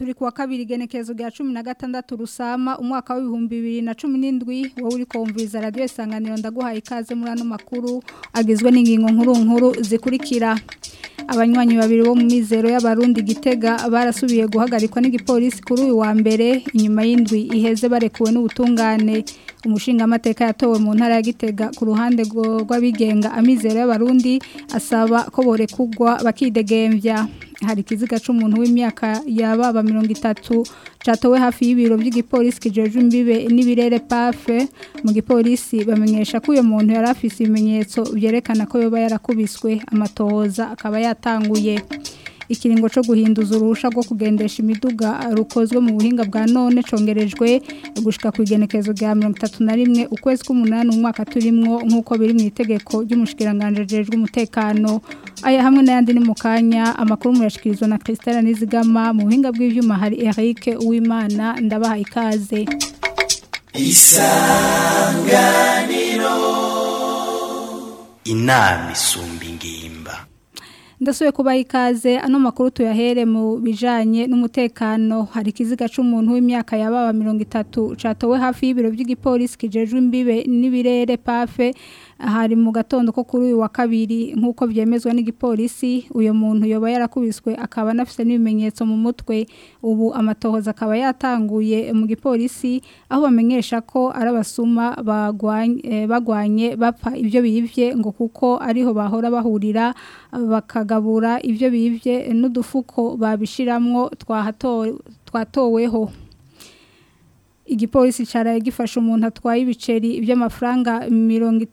turi kuwa kabiri genekezo rya 16 rusama umwaka wa 2017 wowe uri kumviza radio isanganiro ndaguhaye ikaze muri ano makuru agizwe n'ingingo nkuru nkuru zikurikira abanywanyi babiri bo mu mizero y'abarundi gitega barasubiye guhagarikwa n'igipolisi kuri uyu wa mbere inyuma y'indwi iheze barekuwe n'ubutungane umushinga amateka yatowe mu ntara ya gitega ku ruhande rw'abigenga amizero y'abarundi asaba ko borekugwa bakidegembya hari ikiziga c'umuntu w'imyaka yababa mirongo itatu catowe hafi y'ibiro by'igipolisi kijeje imbibe n'ibirere pafe mu gipolisi bamenyesha ko uyo muntu yari afise ibimenyetso byerekana ko yoba yarakubiswe amatohoza akaba yatanguye ikiringo cyo guhinduza uruhusha rwo kugendesha imiduga rukozwe mu buhinga bwa none congerejwe gushika ku igenekezo rya mirongo itatu na rimwe ukwezi k'umunani umwaka turimwo nk'uko biri mu itegeko ry'umushikiranganje jejwe umutekano aya hamwe n'ayandi ni mu kanya amakuru muyashikirizwa na Christelle Nizigama mu buhinga bw'ivyuma hari Eric Uwimana ndabaha ikaze isanganiro inama isumba ingimba ndasuye kuba ikaze ano makuru tuyahere mu bijanye n'umutekano hari ikiziga c'umuntu w'imyaka yababa 30 catowe hafi y'ibiro by'igipolisi kijejwe imbibe n'ibirere pafe hari mu gatondo ko kuri uyu wa kabiri nk'uko byemezwa n'igipolisi uyu muntu yoba yarakubiswe akaba anafite n'ibimenyetso mu mutwe ubu amatohoza akaba yatanguye mu gipolisi aho bamenyesha ko ari abasuma bagwanye bapfa ibyo bibye ngo kuko ariho bahora bahurira bakagabura ibyo bibye n'udufuko babishiramwo twatoweho igipolisi cyaraye gifasha umuntu atwaye ibiceri by'amafaranga mirongo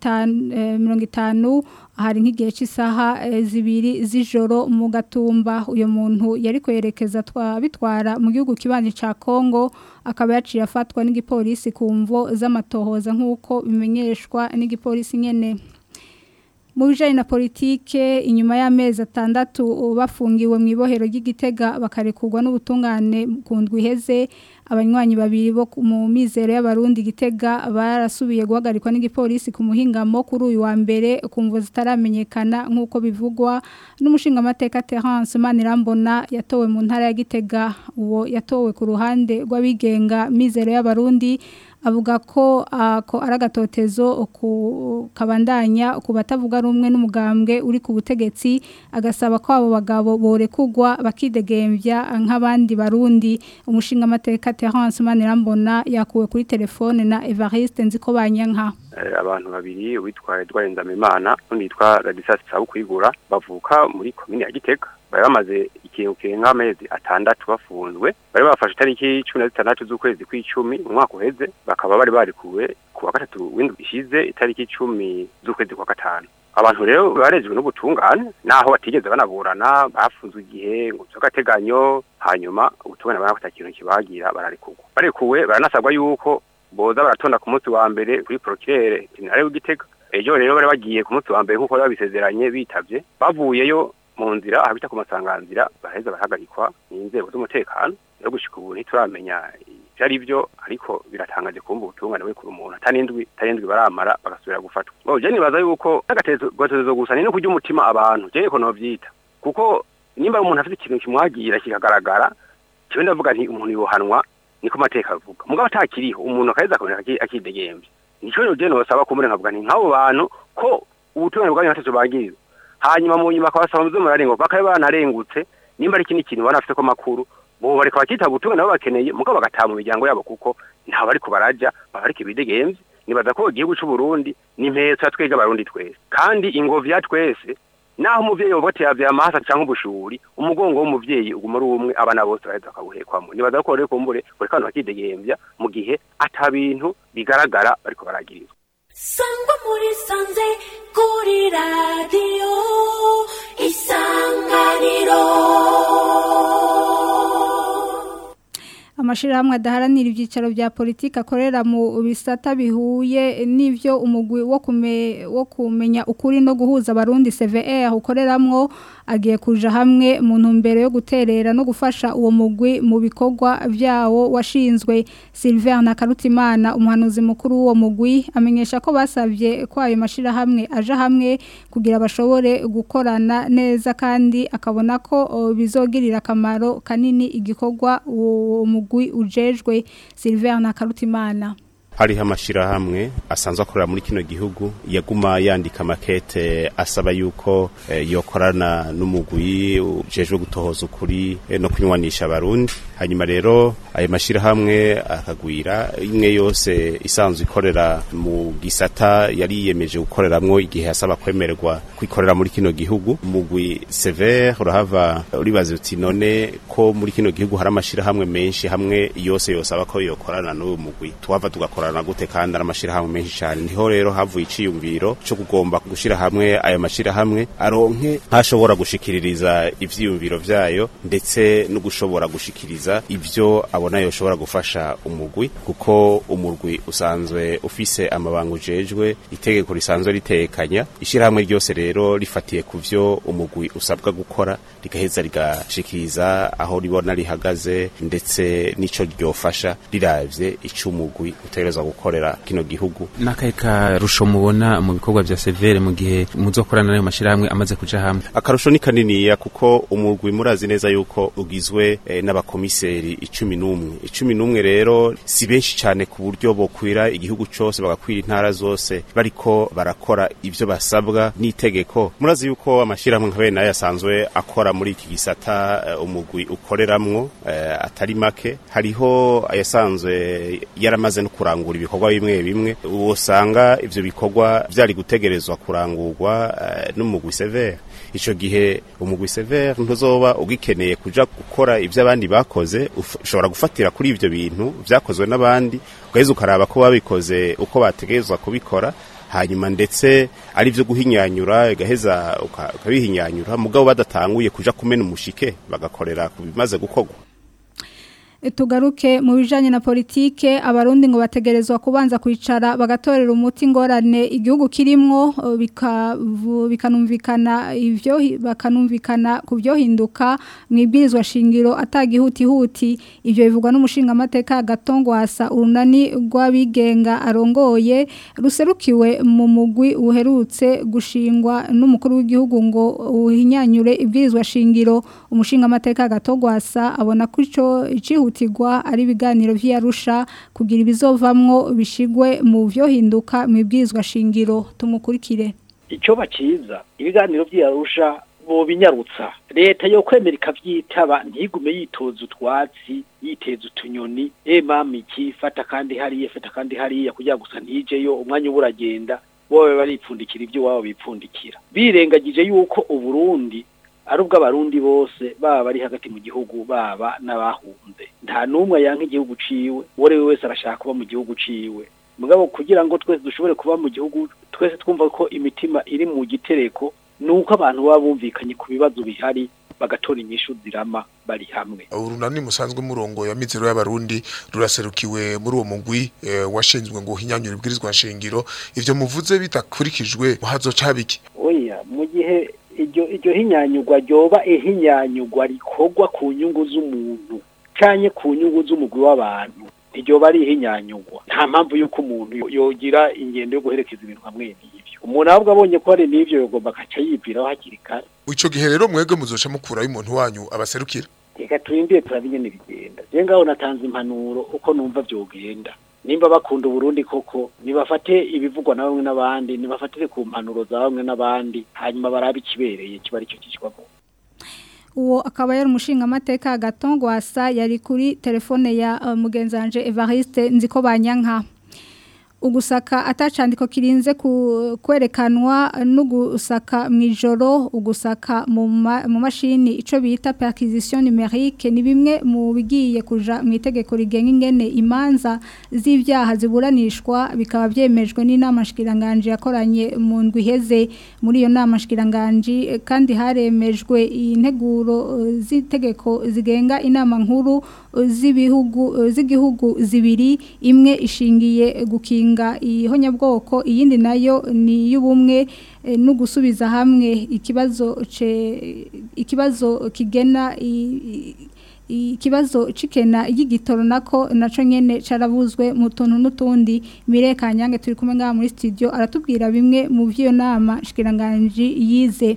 itanu hari nk'igihe cy'isaha zibiri z'ijoro mu gatumba uyu muntu yari kwerekeza bitwara mu gihugu kibanyi cya kongo akaba yaciye afatwa n'igipolisi ku mvo z'amatohoza nk'uko bimenyeshwa n'igipolisi nyine mu bijyanye na politike inyuma y'amezi atandatu bafungiwe mu ibohero ry'igitega bakarekurwa n'ubutungane ku ndwi iheze abanywanyi babiri bo mu mizero y'abarundi gitega barasubiye guhagarikwa n'igipolisi ku muhingamo kuri uyu wa mbere ku mvu zitaramenyekana nk'uko bivugwa n'umushinga amateka Terence Manirambona yatowe mu ntara ya gitega uwo yatowe ku ruhande rw'abigenga mizero y'abarundi avuga ko ako ari agatotezo kabandanya ku batavuga rumwe n'umugambwe uri ku butegetsi agasaba ko abo bagabo borekugwa bakidegembya nk'abandi barundi umushinga amateka Terence Manirambona yakuwe kuri telefone na Evariste nziko banyanka abantu babiri witwa Edouard Ndamimana n'undi yitwa Radislas Sabukwigura bavuka muri komine ya Gitega bari bamaze ikintu kirenga amezi atandatu bafunzwe bari bafashe itariki cumi na zitandatu z'ukwezi kw'icumi mu mwaka uheze bakaba bari barikuwe ku wa gatatu w'indwi ishize itariki icumi z'ukwezi kwa gatanu abantu rero barejwe n'ubutungane naho batigeze banaburana bafunzwe igihe ngo by'agateganyo hanyuma ubutungane barafata ikintu kibagira bararikugwa barekuwe baranasabwa yuko boza baratonda ku munsi wa mbere kuri procureur general w'igitega ejo rero bari bagiye ku munsi wa mbere nk'uko babisezeranye bitavye bavuyeyo mu nzira ahabita ku masanganzira baraheza barahagarikwa n'inzego z'umutekano rero gushika ubu ntituramenya ivyo ari vyo ariko biratangaje kumva ubutungane buri kuri umuntu atanindwi atanindwi baramara bagasubira gufatwa bo je nibaza yuko n'agatezo gusa ni no kurya umutima abantu je ko novyita kuko nimba umuntu afite ikintu kimwagira kikagaragara cyo ndavuga nti umuntu yohanwa niko mateka avuga mugabo atakiriho umuntu akaheza akaboneka akidegembye nico rero je nosaba kumure nkavuga nti nk'abo bantu ko ubutungane bwanyu ntacyo bagiriza hanyuma mu nyuma akabasaba muzo murarengo bakabe banarengutse nimba ari ikindi kintu banafite ko makuru bo bareka bakita ubutungane nabo bakeneye mugabo bagataha mu miryango yabo kuko ntaho bariko baraja baba bariko ibidegemvye nibaza ko igihugu c'u Burundi ni impetso ya twebwe abarundi twese kandi ingovi ya twese naho umuvyeyi wovuga ati yavye amahasa canke ubushuri umugongo w'umuvyeyi uguma ari umwe abana bose baheza bakawuhekwamo nibaza ko rero kumbure buri kantu bakidegembya mu gihe ata bintu bigaragara bariko baragirizwa sangwa muri sanze kuri radiyo isanganiro amashirahamwe adaharanira ibyicaro bya politiki akorera mu bisata bihuye n'ivyo umugwi wo kume wo kumenya ukuri no guhuza abarundi CVR ukoreramwo agiye kuja hamwe mu ntumbero yo guterera no gufasha uwo mugwi mu bikorwa vyawo washinzwe Sylvain Nakarutimana umuhanuzi mukuru w'uwo mugwi amenyesha ko basavye ko ayo mashirahamwe aja hamwe kugira bashobore gukorana neza kandi akabona ko o, bizogirira akamaro kanini igikorwa uwo mugwi ujejwe Sylvain Nakarutimana hariho amashirahamwe asanzwe akorera muri kino gihugu yaguma yandika makete asaba yuko eh, yokorana n'umugwi ujejwe gutohoza ukuri eh, no kunywanisha abarundi hanyuma rero ayo mashirahamwe akagwira imwe yose isanzwe ikorera mu gisata yari yiyemeje gukoreramwo igihe asaba kwemererwa kwikorera muri kino gihugu umugwi severe urahava uribaza uti none ko muri kino gihugu hari amashirahamwe menshi hamwe yose yosaba ko yokorana n'uwo mugwi tuhava tugakora gukorana gute kandi ari amashirahamwe menshi cyane niho rero havuye iciyumviro cyo kugomba gushira hamwe ayo mashirahamwe aronke ntashobora gushikiririza ivyiyumviro vyayo ndetse no gushobora gushikiriza ivyo abona yoshobora gufasha umugwi kuko umurwi usanzwe ufise amabanga ujejwe itegeko risanzwe ritekanya ishirahamwe ryose rero rifatiye ku vyo umugwi usabwa gukora rigaheza rigashikiriza aho ribona rihagaze ndetse n'ico ryofasha riravye ico umugwi utegerezwa gukorera kino gihugu n'akahe karusho mubona mu bikorwa vya severe mu gihe muzokorana n'ayo mashirahamwe amaze kuja hamwe akarusho ni kaniniya kuko umugwi murazi neza yuko ugizwe eh, n'abakomiseri icumi n'umwe icumi n'umwe rero si benshi cyane ku buryo bokwira igihugu cose bagakwira intara zose bariko barakora ivyo basabwa n'itegeko murazi yuko amashirahamwe nka bene yasanzwe akora muri iki gisata uh, umugwi ukoreramwo uh, atari make hariho ayasanzwe yaramaze no kurangura ibikorwa bimwe bimwe usanga ivyo bikorwa vyari gutegerezwa kurangurwa uh, n'umugwi severe ico gihe umugwi severe ntuzoba ugikeneye kuja gukora ivyo abandi bakoze ushobora gufatira kuri ivyo bintu vyakozwe n'abandi ugaheza ukaraba ko babikoze uko bategerezwa kubikora hanyuma ndetse ari byo guhinyanyura igaheza ukabihinyanyura mugabo badatanguye kuja kumena umushike bagakorera ku bimaze gukorwa tugaruke mu bijanye na politike abarundi ngo bategerezwa kubanza kwicara bagatorera umuti ngorane igihugu kirimwo bikanumvikana ivyo bakanumvikana ku byo hinduka mwibwirizwa shingiro atagihuti huti ivyo bivugwa n'umushinga amateka gatongwasa urunani rw'abigenga arongoye ruserukiwe mu mugwi uherutse gushingwa n'umukuru w'igihugu ngo uhinyanyure ibwirizwa shingiro umushinga amateka gatongwasa abona ko ico icihutirwa ari ibiganiro vy'Arusha kugira ibizovamwo bishigwe mu vyo hinduka mu ibwirizwa shingiro tumukurikire icyo baciza ibiganiro by'Arusha bo binyarutsa leta yo kwemera ikavyitaba ntigume yitoza utwatsi yiteza utunyoni e mama iki fata kandi hariya fata kandi hariya kugira gusa ntijeyo umwanya uburagenda bobe baripfundikira ibyo wabo bipfundikira birengagije yuko uburundi ari ubw'abarundi bose baba bari hagati mu gihugu baba n'abahunze nta n'umwe yanka igihugu ciwe uwo ari we wese arashaka kuba mu gihugu ciwe mugabo kugira ngo twese dushobore kuba mu gihugu twese twumva ko imitima iri mu gitereko ni uko abantu baba bumvikanye ku bibazo bihari bagatora inyishu zirama bari hamwe urunani musanzwe murongo ya mizero y'abarundi ruraserukiwe muri uwo mugwi e, washinzwe ngo hinyanyure ibwirizwa nshingiro ivyo muvuze bitakurikijwe hazoca biki oya mu gihe iryo iryo hinyanyugwa ryoba ihinyanyugwa rikorwa ku nyungu z'umuntu canye ku nyungu z'umugwi w'abantu iryoba ari ihinyanyugwa nta mpamvu y'uko umuntu yogira ingendo yo guherekeza ibintu hamwe n'ivyo umuntu ahubwo abonye ko hari n'ivyo yogomba akaca yibwiraho hakiri kare ico gihe rero mwebwe muzoca mukurayo umuntu wanyu abaserukira reka turindire turabe ingene bigenda je ngaho natanze impanuro uko numva vyogenda nimba bakunda uburundi koko nibafate ibivugwa na bamwe n'abandi nibafatire ku mpanuro za bamwe n'abandi hanyuma barabe ikibereye kiba aricyo kishwamo uwo akaba yari umushinga amateka gatongwasa yari kuri telefone ya uh, mugenzanje Evariste nziko banyanka ugusaka atacandiko kirinze ku- kwerekanwa no gusaka mu ijoro ugusaka mu ma- mu mashini ico bita perquisition numérique ni bimwe mu bigiye kuja mu itegeko rigenga ingene imanza z'ivyaha ziburanishwa bikaba byemejwe n'inama shikiranganje yakoranye mu ndwi iheze muri iyo nama shikiranganje eh, kandi haremejwe integuro eh, z'itegeko zigenga inama nkuru eh, z'ibihugu eh, z'igihugu zibiri imwe ishingiye gukinga ihonyabwoko iyindi nayo ni y'ubumwe eh, no gusubiza hamwe ikibazo ce ikibazo kigena i- i- ikibazo cikena y'igitoro nako naco nyene carabuzwe mu tuntu n'utundi Mireka Nyange turi kumwe ngaha muri studio aratubwira bimwe mu vy'iyo nama shikiranganje yize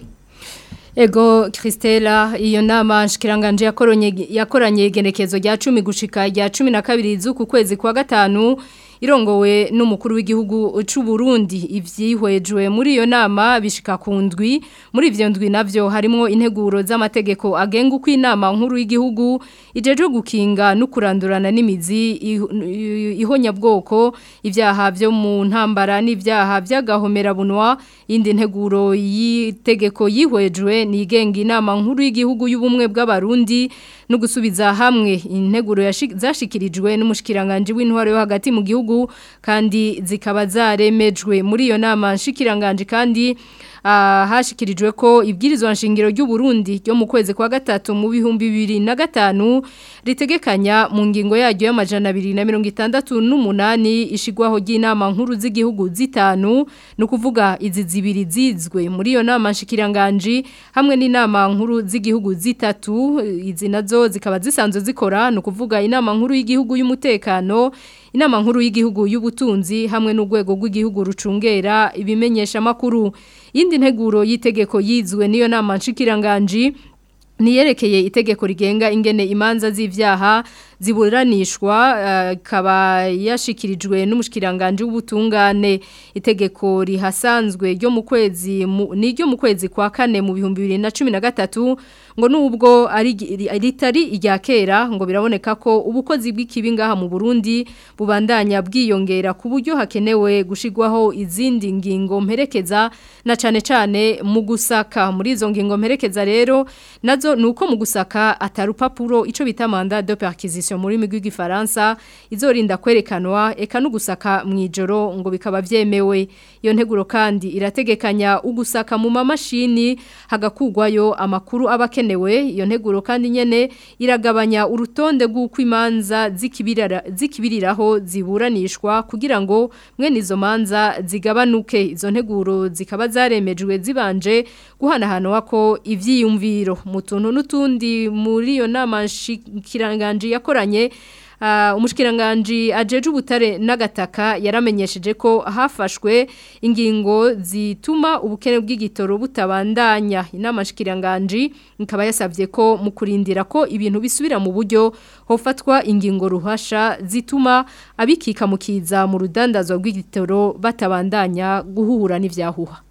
Ego Christella iyo nama nshikiranganje yakoronye yakoranye igenekezo rya 10 gushika rya 12 z'uku kwezi kwa gatanu irongowe n'umukuru w'igihugu c'u Burundi ivyihwejwe muri iyo nama bishika ku ndwi muri ivyo ndwi navyo harimo integuro z'amategeko agenga uko inama nkuru y'igihugu ijeje gukinga no kurandurana n'imizi iho- ihonyabwoko ivyaha vyo mu ntambara n'ivyaha vy'agahomera bunwa indi nteguro y'itegeko yihwejwe nigenga inama nkuru y'igihugu y'ubumwe bw'abarundi no gusubiza hamwe integuro yashi- zashikirijwe n'umushikiranganje w'intwaro yo hagati mu gihugu kandi zikaba zaremejwe muri iyo nama nshikiranganje kandi ah, hashikirijwe ko ibwirizwa nshingiro ry'u Burundi ryo mu kwezi kwa gatatu mu bihumbi bibiri na gatanu ritegekanya mu ngingo yaryo y'amajana abiri na mirongo itandatu n'umunani ishigwaho ry'inama nkuru z'igihugu zitanu ni ukuvuga izi zibiri zizwe muri iyo nama nshikiranganje hamwe n'inama nkuru z'igihugu zitatu izi nazo zikaba zisanzwe zikora ni ukuvuga inama nkuru y'igihugu y'umutekano inama nkuru y'igihugu y'ubutunzi hamwe n'urwego rw'igihugu rucungera ibimenyesha makuru yindi nteguro y'itegeko yizwe niyo nama nshikiranganje niyerekeye itegeko rigenga ingene imanza z'ivyaha ziburanishwa eh, ikaba yashikirijwe n'umushikiranganje w'ubutungane itegeko rihasanzwe ryo mu kwezi mu- ni ryo mu kwezi kwa kane mu bihumbi bibiri na cumi na gatatu ngo nubwo ari ri- ritari irya kera ngo biraboneka ko ubukozi bw'ikibi ngaha mu Burundi bubandanya bwiyongera ku buryo hakenewe gushigwaho izindi ngingo mperekeza na cane cane mu gusaka muri izo ngingo mperekeza rero nazo nuko mu gusaka atarupapuro ico bita mandat de perquisition muri migwi gifaransa izorinda kwerekanwa eka no gusaka mwijoro ngo bikaba vyemewe iyo nteguro kandi irategekanya ugusaka mu mamashini hagakugwayo amakuru abakenewe iyo nteguro kandi nyene iragabanya urutonde rw'uko imanza zikibirira zikibiriraho ziburanishwa kugira ngo mwene izo manza zigabanuke izo nteguro zikaba zaremejwe zibanje guhanahanwa ko ivyiyumviro mu tuntu n'utundi muri iyo nama nshikiranganje yakoranye Uh, umushikiranganje ajeje ubutare n'agataka yaramenyesheje ko hafashwe ingingo zituma ubukene bw'igitoro butabandanya inama nshikiranganje ikaba yasavye ko mu kurindira ko ibintu bisubira mu buryo hofatwa ingingo ruhasha zituma abikika mukiza mu rudandazwa rw'igitoro batabandanya guhura n'ivyahuha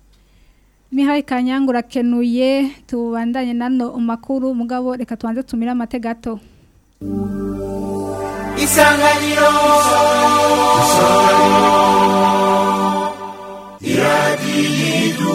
Mihai Kanyangu rakenuye tubandanye nano makuru mugabo reka tuanze tumira amategato isanganiro iradiyo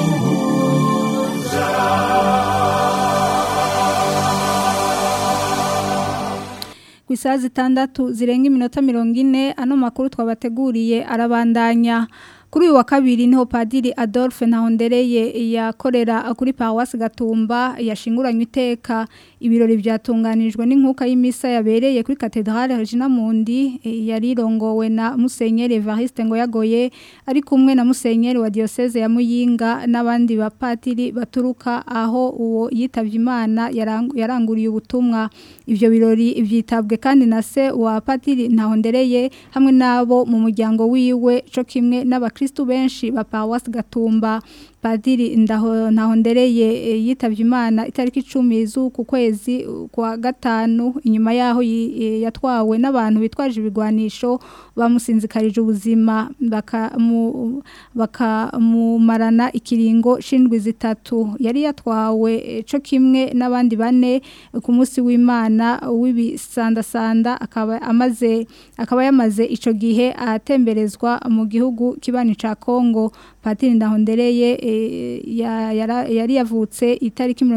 ku isaha zitandatu zirenga iminota mirongo ine ano makuru twabateguriye arabandanya kuri uyu wa kabiri niho padiri Adolphe Ntahondereye yakorera kuri Paroisse Gatumba yashinguranywe iteka ibirori byatunganijwe n'inkuka y'imisa yabereye kuri Cathedrale Regina Mundi eh, yarirongowe na Musenyeri Evariste ngo yagoye ari kumwe na Musenyeri wa diocese ya Muyinga n'abandi bapatiri baturuka aho uwo yitavye Imana yarang- yaranguriye ubutumwa ivyo birori vyitabwe kandi na se wa patiri Ntahondereye hamwe nabo mu muryango wiwe co kimwe n'abakristu benshi ba Paroisse Gatumba padiri ndaho ntahondereye eh, yitavye imana itariki 10 z'uku kwezi uh, kwa gatanu inyuma yaho yi- eh, yatwawe n'abantu bitwaje ibigwanisho bamusinzikarije ubuzima bakamu bakamumarana ikiringo shindwi zitatu yari yatwawe eh, co kimwe n'abandi bane ku munsi w'Imana w'ibisandasanda akaba amaze akaba yamaze ico gihe atemberezwa mu gihugu kibani ca Kongo Patiri Ndahondereye eh, ya- yara- yari yavutse itariki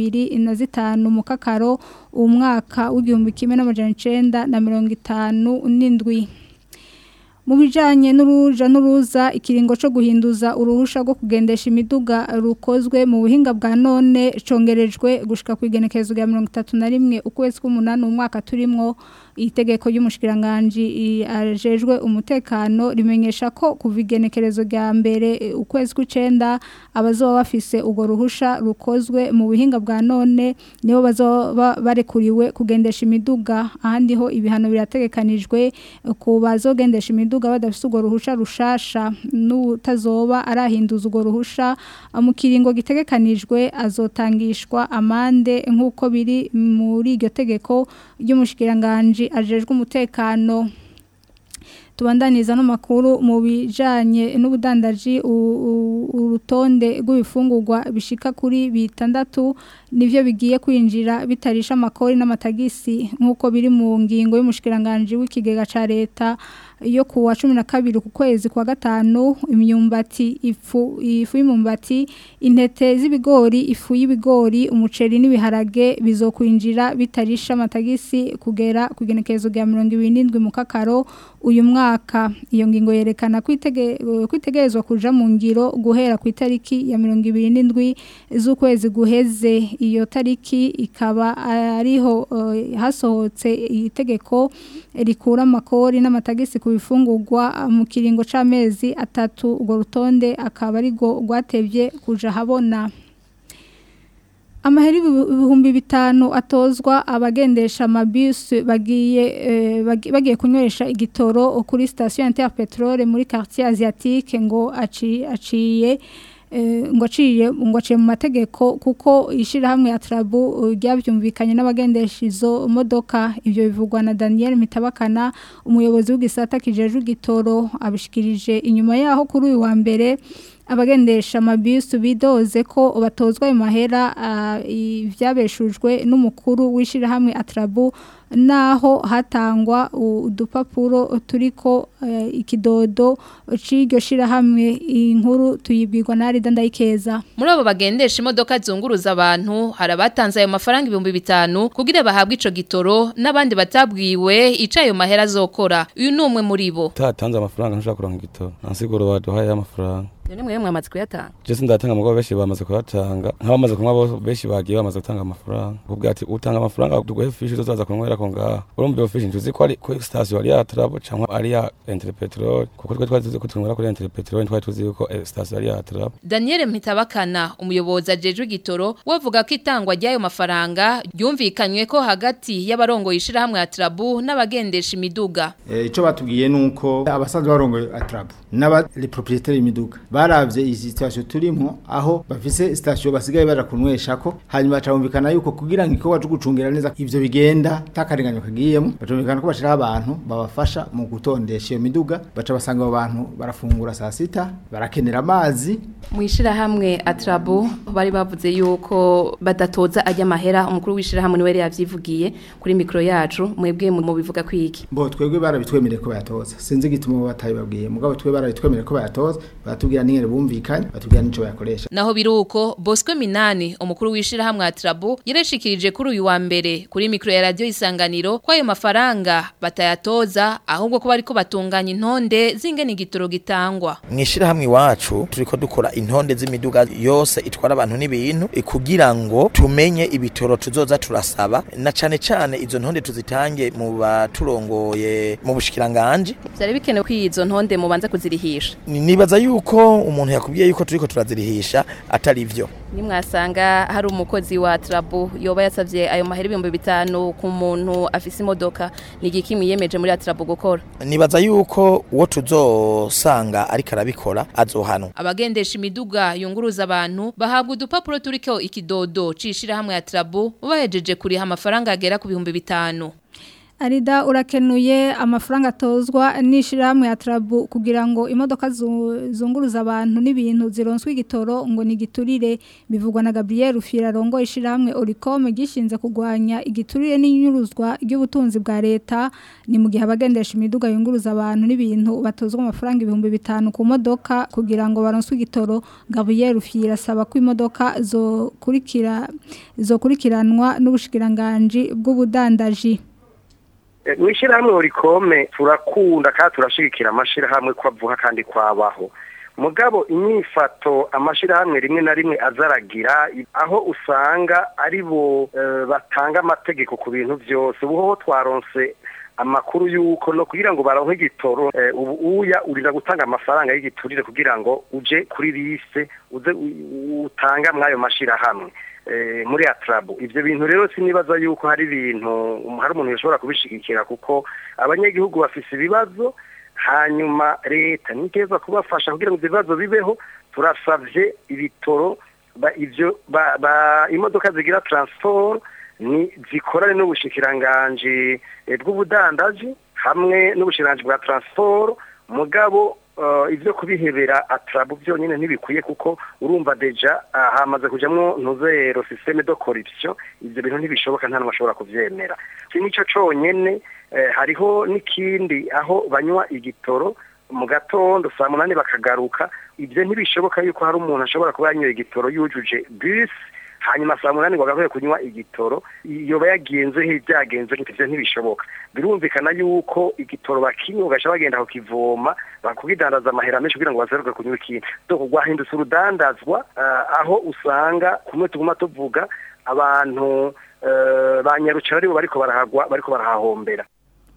25 mu kakaro umwaka w'igihumbi kimwe n'amajana 9 na 57 mu bijanye n'uruja n'uruza ikiringo cyo guhinduza uruhusha rwo kugendesha imiduga rukozwe mu buhinga bwa none congerejwe gushika ku igenekerezo rya 31 ukwezi k'umunani umwaka turimwo itegeko ry'umushikiranganje i- ajejwe umutekano rimenyesha ko kuva igenekerezo rya mbere eh, ukwezi kw'icenda abazoba bafise urwo ruhusha rukozwe mu buhinga bwa none nibo bazoba barekuriwe kugendesha imiduga ahandi ho ibihano birategekanijwe eh, ku bazogendesha imiduga badafise urwo ruhusha rushasha n'utazoba arahinduza urwo ruhusha eh, mu kiringo gitegekanijwe azotangishwa amande nk'uko biri muri iryo tegeko ry'umushikiranganje ajejwe umutekano tubandaniza n'amakuru mu bijanye n'ubudandaji u- u- urutonde rw'ibifungurwa bishika kuri bitandatu nivyo bigiye kwinjira bitarisha amakori n'amatagisi nk'uko biri mu ngingo y'umushikiranganje w'ikigega ca leta yo ku wa 12 ku kwezi kwa gatanu imyumbati ifu ifu y'imyumbati intete z'ibigori ifu y'ibigori umuceri n'ibiharage bizokwinjira bitarisha amatagisi kugera ku igenekerezo rya 27 mu kakaro uyu mwaka iyo ngingo yerekana kwitege kwitegerezwa kuja mu ngiro guhera ku itariki ya 27 z'ukwezi guheze iyo tariki ikaba ariho eh, hasohotse itegeko rikura amakori n'amatagisi ku bifungurwa mu kiringo c'amezi atatu urwo rutonde akaba arigo rwatevye kuja habona Amaheri ibihumbi bitanu atozwa abagendesha amabisi bagiye eh, bagi- bagiye kunywesha igitoro kuri station Interpetrol muri quartier asiatique ngo aci aciye eh, ngo aciye ngo aciye mu mategeko kuko ishirahamwe ya Trabu eh, ryavyumvikanye n'abagendesha izo modoka ivyo bivugwa na Daniel Mitabakana umuyobozi w'igisata kijejwe igitoro abishikirije inyuma yaho kuri uyu wa mbere abagendesha amabisi bidoze ko batozwa ayo mahera ah, ivyabeshujwe n'umukuru w'ishirahamwe Atrabu naho hatangwa udupapuro turiko eh, ikidodo c'iryo shirahamwe inkuru tuyibwirwa na Rida Ndayikeza Muri abo bagendesha imodoka zunguruza abantu hari abatanze ayo mafaranga ibihumbi bitanu kugira bahabwe ico gitoro n'abandi batabwiwe ico ayo mahera azokora. Uyu ni umwe muri bo. utatanze amafaranga ntushobora kuronka igitoro nta siguro baduhaye amafaranga None mwe mwamaze kuyatanga. je sindatanga mugabo benshi bamaze kuyatanga nk'abamaze kunywa bose benshi bagiye bamaze gutanga amafaranga ubwo ati utanga amafaranga tuguhe fishi tuzaza kunywera ko ngaha urumva iyo fishi ntuzi ko ari ko station ari ya Trabo cyangwa ari ya Interpetrol kuko twe twari tuzi ko tunywera kuri Interpetrol twari tuzi ko eh, station ari ya Trabo Daniel Mpitabakana umuyobozi ajejwe igitoro wavuga ko itangwa ry'ayo mafaranga ryumvikanywe ko hagati y'abarongoye ishirahamwe ya Trabu n'abagendesha imiduga. Eh, ico batubwiye nuko abasanzwe barongoye atrabu n'aba les propriétaires y'imiduga baravye iyi situation turimo aho bafise station basigaye barakunwesha ko hanyuma bacumvikana yuko kugira ngo ikowa cyo gucungira neza ivyo bigenda takaringanyo kagiyemo bacumvikana ko bashira abantu babafasha mu gutondesha iyo miduga baca basanga abo bantu barafungura saa sita barakenera amazi Mwishirahamwe Atrabu bari bavuze yuko badatoza ajya mahera umukuru w'ishirahamwe niwe yari yavyivugiye kuri mikro yacu mwebwe mu bivuga kwiki. bo twebwe barabitwemereye ko bayatoza sinzi igituma batayibabwiye mugabo twe barabitwemereye ko bayatoza batubwira n'ingene bumvikanye batubwira n'ico bayakoresha Naho biruko Bosco Minani umukuru w'ishirahamwe Atrabu yarashikirije kuri uyu wa mbere kuri mikro ya radio isanganiro ko ayo mafaranga batayatoza ahubwo ko bariko batunganya intonde zingene igitoro gitangwa. mwishirahamwe iwacu turiko dukora intonde z'imiduga yose itwara abantu n'ibintu eh, kugira ngo tumenye ibitoro tuzoza turasaba na cane cane izo ntonde tuzitange mu baturongoye mu bushikiranganje Vyari bikenewe ko izo ntonde mubanza kuzirihisha. Ni- nibaza yuko naho umuntu yakubwiye yuko turiko turazirihisha atari vyo nimwasanga hari umukozi wa Atrabu yoba yasavye ayo mahera ibihumbi bitanu ku muntu afise imodoka ni igiki mwiyemeje muri Atrabu gukora nibaza yuko uwo tuzosanga ariko arabikora azohanwa abagendesha imiduga yunguruza abantu bahabwa udupapuro turiko ikidodo cishira hamwe ya Atrabu bahejeje kuriha amafaranga agera ku bihumbi bitanu Arida urakenuye amafaranga atozwa n'ishirahamwe ya Trabu kugira ngo imodoka zu- zunguruza abantu n'ibintu zironswe igitoro ngo nigiturire bivugwa na Gabriel Rufira rongo ishirahamwe Oricom gishinze kugwanya igiturire n'inyuruzwa ry'ubutunzi bwa leta ni mu gihe abagendesha imiduga yunguruza abantu n'ibintu batozwa amafaranga ibihumbi bitanu ku modoka kugira ngo baronswe igitoro Gabriel Rufira asaba ko imodoka zo kurikira zo kurikiranwa n'ubushikiranganje bw'ubudandaji mwishirahamwe urikome turakunda kandi turashigikira amashirahamwe ko avuga kandi kwabaho mugabo inyifato amashirahamwe rimwe na rimwe azaragira aho usanga ari bo eh, batanga amategeko ku bintu byose ubu twaronse amakuru yuko no kugira ngo baronke igitoro eh, ubu uya urira gutanga amafaranga y'igiturire kugira ngo uje kuri liste uze u- utanga mwayo mashirahamwe eh, muri atrabu ivyo bintu rero sinibaza yuko hari ibintu hari umuntu yashobora kubishigikira kuko abanyagihugu bafise ibibazo hanyuma leta niteza kubafasha kugira ngo ivyo bibazo bibeho turasavye ibitoro ba, ivyo ba, ba, imodoka zigira transport ni zikorane n'ubushikiranganje eh, bw'ubudandaji hamwe n'ubushikiranganje bwa transport mugabo uh, ivyo kubihebera atrabu byonyine ntibikwiye kuko urumva deja uh, hamaze kujamwo ntuzero systeme de corruption ivyo bintu ntibishoboka nta n'umashobora kuvyemera iki nico conyene eh, hariho n'ikindi aho banywa igitoro mu gatondo saa munani bakagaruka ibyo ntibishoboka yuko hari umuntu ashobora kuba yanyoye igitoro yujuje bus hanyuma saa munani ngo agaruye kunywa igitoro yoba yagenze he byagenze gute ivyo ntibishoboka birumvikana yuko igitoro bakinywa ugaca bagenda kukivoma bakugidandaza amahera menshi kugira ngo bazeruke kunywa ikindi doko rwahindutse urudandazwa uh, aho usanga kumwe tuguma tuvuga abantu uh, banyarucara aribo bariko barahagwa bariko barahahombera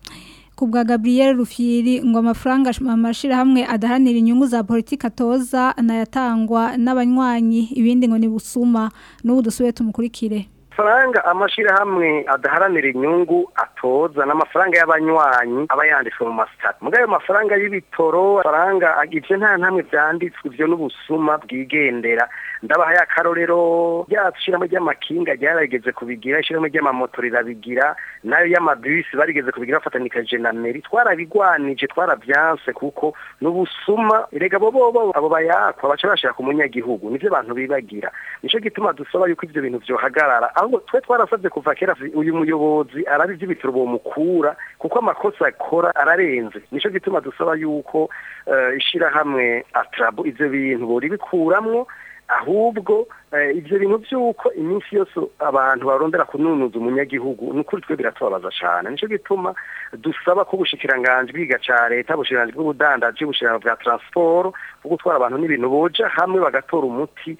kubwa Gabriel Rufyiri ngo amafaranga amashirahamwe adahanira inyungu za politika atoza anayatangwa n'abanywanyi ibindi ngo ni busuma n'ubu dusubiye tumukurikire amafaranga amashirahamwe adaharanira inyungu atoza n'amafaranga y'abanywanyi aba yanditswe mu masitati mugayo ayo mafaranga y'ibitoro amafaranga ivyo nta ntamwe vyanditswe ivyo n'ubusuma bwigendera ndabahaye akarorero ryacu ishirahamwe ry'amakinga ryarageze kubigira ishirahamwe ry'amamoto rirabigira nayo y'amabisi barigeze kubigira bafatanikaje na meri twarabigwanije twaravyanse kuko n'ubusuma erega bo bobo abo bayakwa baca bashira ku munyagihugu nivyo abantu bibagira nico gituma dusaba yuko ivyo bintu vyohagarara ahubwo twe twarasabye kuva kera uyu muyobozi arabizi ibitaro bomukura kuko amakosa akora ararenze nico gituma dusaba yuko uh, ishirahamwe atrabu ivyo bintu bori bikuramwo ahubwo ivyo bintu by'uko iminsi yose abantu barondera kununuza umunyagihugu ni ukuri twe biratubabaza cyane nico gituma dusaba ko ubushikiranganje bwiga ca leta ubushikiranganje bw'ubudandaji ubushikiranganje bwa transport bwo gutwara abantu n'ibintu boja hamwe bagatora umuti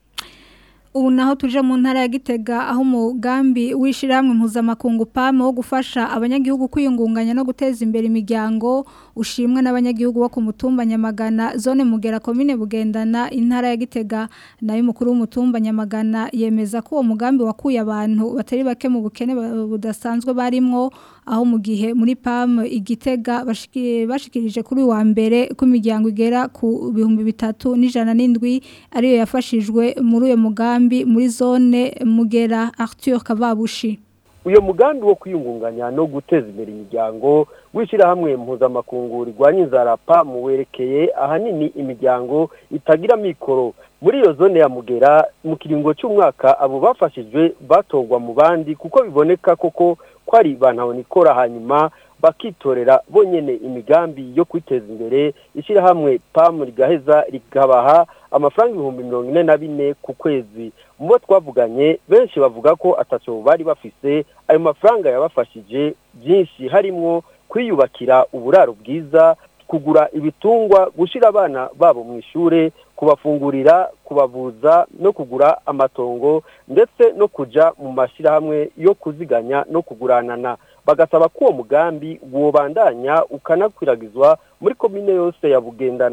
ubu naho tuje mu ntara ya Gitega aho umugambi w'ishiramwe mpuzamakungu PAM wo gufasha abanyagihugu kwiyungunganya no guteza imbere imiryango ushimwe n'abanyagihugu bo ku mutumba Nyamagana zone mugera komine bugendana intara ya Gitega nayo mukuru w'umutumba Nyamagana yemeza ko uwo mugambi wakuye abantu batari bake mu bukene budasanzwe barimwo aho mu gihe muri PAM igitega bashikirije kuri wa mbere ko imiryango igera ku bihumbi bitatu n'ijana n'indwi ariyo yafashijwe muri uyo mugambi muri zone mugera Arthur Kavabushi uyo mugambi wo kwiyungunganya no guteza imbere imiryango w'ishyirahamwe mpuzamakungu rigwanya inzara PAM werekeye ahanini imiryango itagira mikoro muri iyo zone ya mugera mu kiringo cy'umwaka abo bafashijwe batorwa mu bandi kuko biboneka koko ko ari bantabonikora hanyuma bakitorera bonyene imigambi yo kwiteza imbere ishyirahamwe PAM rigaheza rikabaha amafaranga ibihumbi mirongo ine na bine ku kwezi mu bo twavuganye benshi bavuga ko atacyo bari bafise ayo mafaranga yabafashije byinshi harimwo kwiyubakira uburaro bwiza kugura ibitungwa gushyira abana babo mu ishuri kubafungurira kubavuza no kugura amatongo ndetse no kujya mu mashyirahamwe yo kuziganya no kuguranana bagasaba ko uwo mugambi wobandanya ukanakwiragizwa muri komine yose ya bugendana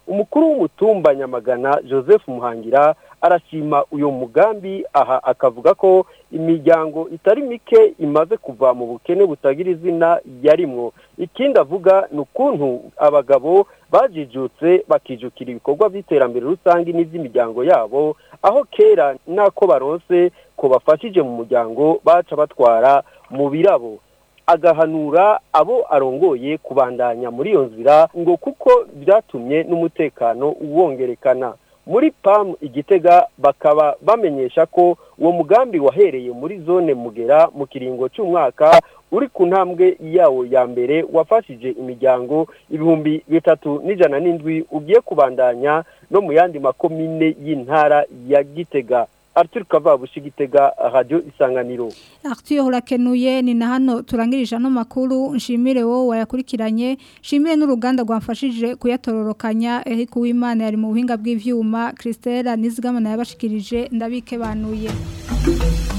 umukuru w'umutumba nyamagana joseph muhangira arashima uyu mugambi aha akavuga ko imiryango itari mike imaze kuva mu bukene butagira izina yarimwo ikindi avuga ni ukuntu abagabo bajijutse bakijukira ibikorwa by'iterambere rusange n'iby'imiryango yabo aho kera n'ako baronse ko bafashije mu muryango baca batwara mu birabo agahanura abo arongoye kubandanya muri iyo nzira ngo kuko byatumye n'umutekano wongerekana muri pam igitega bakaba bamenyesha ko uwo mugambi wahereye muri zone mugera mu kiringo cy'umwaka uri ku ntambwe yawo ya mbere wafashije imiryango ibihumbi bitatu n'ijana n'indwi ugiye kubandanya no mu yandi makomine y'intara ya gitega Arthur Kavabushi gitega radio isanganiro Arthur urakenuye ni na hano turangirije no makuru nshimire wowe wayakurikiranye nshimire n'uruganda rwamfashije kuyatororokanya Eric Uwimana yari mu buhinga bw'ivyuma Christelle Nizigama yabashikirije ndabike banuye